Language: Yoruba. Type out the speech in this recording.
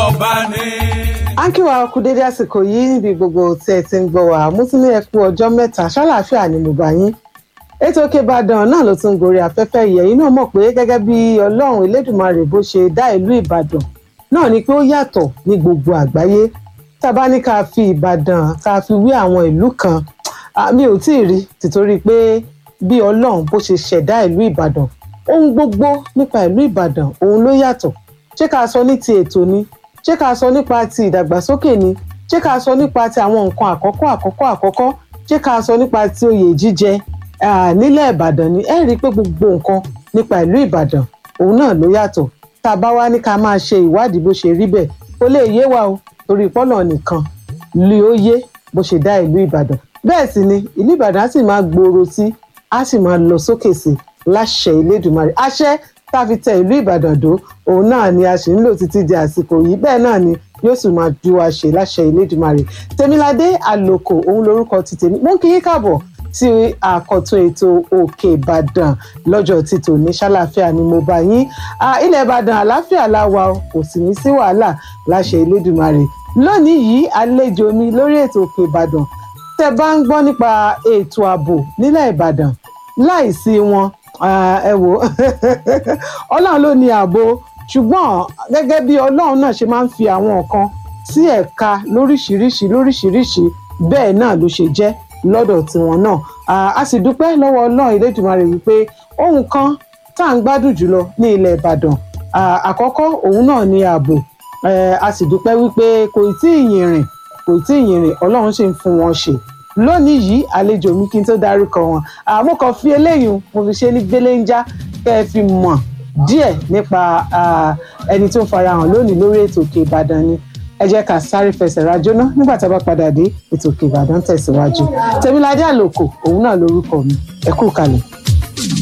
ọba ni. akíwa kú dédé àsìkò yìí níbi gbogbo tí ẹ ti ń gbọ́ wá mo tún ní ẹ kú ọjọ́ mẹ́ta ṣàlàáfíà ni mo bá yín ètò òkè ìbàdàn náà ló tún gorí afẹ́fẹ́ yẹ̀ yín náà mọ̀ pé gẹ́gẹ́ bí ọlọ́run elédùnmarè bó ṣe dá ìlú ìbàdàn náà ni pé ó yàtọ̀ ní gbogbo àgbáyé tá a bá ní ká fi ìbàdàn ká fi wé àwọn ìlú kan mi ò tí ì rí tìtorí pé bí ọlọ́run bó ṣe ṣẹ̀dá ìlú ìbàdàn ohun gbogbo nípa ìlú ìbàdàn òun ló yàtọ̀ ṣé ká sọ ní ti ètò ni ṣé ká sọ nípa ti ìdàgbàsókè ni ṣé ká sọ nípa ti àwọn nǹkan àkọ́kọ́ àkọ́kọ́ àkọ́kọ́ ṣé ká sọ nípa ti oyè jíjẹ nílẹ̀ ìbàdàn ni ẹ rí i pé gbogbo nǹkan nípa ìlú ìbàdàn òun náà ló yàtọ̀ tá a bá wá ní ká máa ṣe ìwádìí bó ṣe rí bẹ́ẹ̀ kó lè yé wa o torí pọ́nà nìkan lè ó yé bó ṣe dá ìlú ìbàdàn bẹ́ẹ̀ sì ni ìlú ìbàdàn á sì máa gbòòrò sí á sì máa lọ sókè sí láṣẹ ìlédùmarè àṣẹ tá a fi tẹ ìlú ìbàdàn dó òun náà ni a sì ń lò títí di àsìkò yìí bẹ́ẹ̀ náà ni yóò sì máa ju wa ṣe láṣẹ ìlédùmarè tèmiládé àlòkò òun lorúkọ ti tèmi mú kí yín káàbọ̀ sí àkọ́tún ètò òkè ìbàdàn lọ́jọ́ tí tòní ṣàlàáfíà ni mo bá yín ilẹ̀ ìbàdàn àlàáfíà la wà o kò sì ní sí wàhálà láṣẹ ìlédùmarè lónìí yìí àlejò mi lórí ètò òkè ìbàdàn tẹ́ bá ń gbọ́ nípa ètò ààbò nílẹ̀ ìbàdàn láìsí wọn ẹ wò ọlọ́run ló ní ààbò ṣùgbọ́n gẹ́gẹ́ bí ọlọ́run náà ṣe máa ń fi àwọn nǹkan sí ẹ̀ka lóríṣiríṣi lóríṣiríṣi bẹ́ẹ̀ náà ló ṣe jẹ́ lọ́dọ̀ tiwọn náà a sì dúpẹ́ lọ́wọ́ ọlọ́run Elédùmarè wípé ohun kan tá à ń gbádùn jùlọ ní ilẹ̀ ìbàdàn àkọ́kọ́ òun náà ní ààbò a sì dúpẹ́ wípé kò tí ì yìnrìn kò tí ì yìnrìn ọlọ́run ṣe ń fún wọn ṣe lónìí yìí àlejò mi kí n tó dárúkọ wọn àmọ́ kan fi eléyìí mo fi ṣe ní gbéléńjá kẹ́ ẹ fi mọ̀ díẹ̀ nípa ẹni tó ń farahàn lónìí lórí ètò òkè ìbàdàn ni ẹ jẹ́ ká sáré fẹsẹ̀ rajó ná nígbà tá a bá padà dé ètò òkè ìbàdàn tẹ̀síwájú tèmiládé àlòkò òun náà lórúkọ mi ẹ kú kalẹ̀.